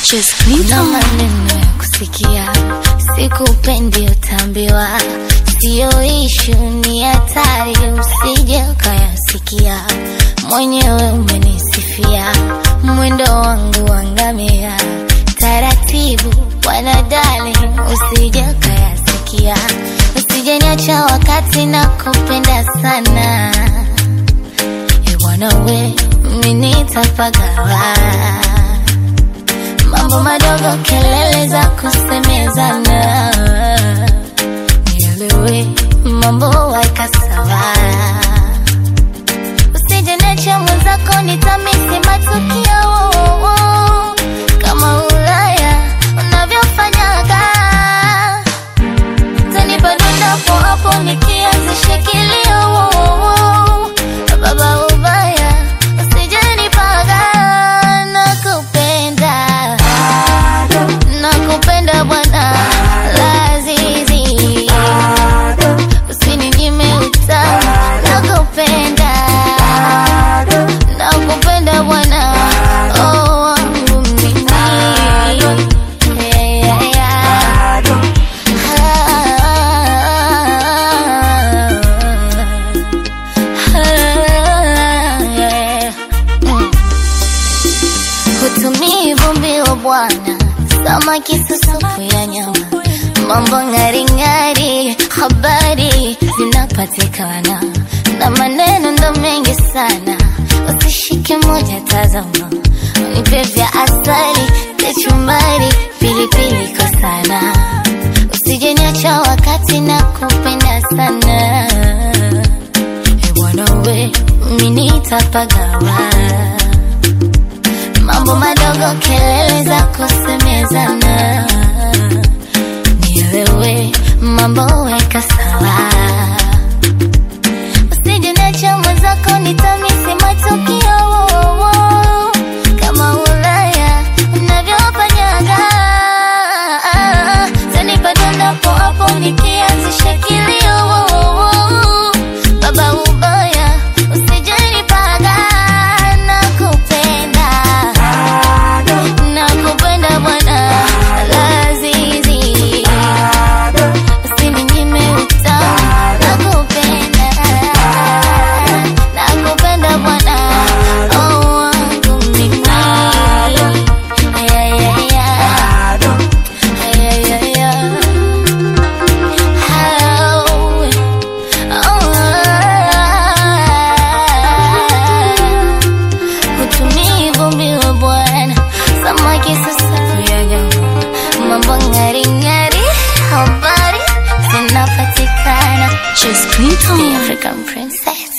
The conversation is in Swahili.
Just na Clinton. maneno ya kusikia, sikupendi utambiwa, siyo ishu, ni hatari, usije ukayasikia. Mwenyewe umenisifia mwendo wangu wangamia, taratibu bwana darling, usije ukayasikia, usije niacha wakati na kupenda sana Eh, bwana we, mimi nitapagawa mambo madogo, kelele za kusemezana, nielewe mambo waika sawa, usije niache mwenzako, nitamisi matukio kama Ulaya unavyofanyaga, tanipa dondapo hapo nikianzisha kilio baba ubaya, usije nipaga, nakupenda nakupenda bwana Lazizi, usininyime utamu, nakupenda nakupenda bwana oh, wangu mimi yeah, yeah, yeah. Hutumii vumbi wa bwana, samaki susupu ya nyama, mambo ng'aring'ari, habari zinapatikana na maneno ndo mengi sana, usishike moja, tazama, unipe vya asali, kachumbari, pilipili kwa sana, usije niacha wakati na kupenda sana, e bwana we, mimi nitapagawa mambo madogo, kelele za kusemezana, nielewe mambo weka sawa, usije niache mwenzako, nitamisi matukio kama Ulaya unavyofanyaga, tanipa dondapo hapo nikianzisha kilio baba ubaya, usije nipaga, nakupenda nakupenda bwana Lazizi, usininyime utamu, nakupenda nakupenda bwana oh, wangu mimi yeah, yeah, yeah. Yeah, yeah, yeah. Oh, oh, hutumii vumbi wa bwana, samaki susafu ya nyama, mambo ng'aring'ari, habari zinapatikana. Just The Clinton. African princess.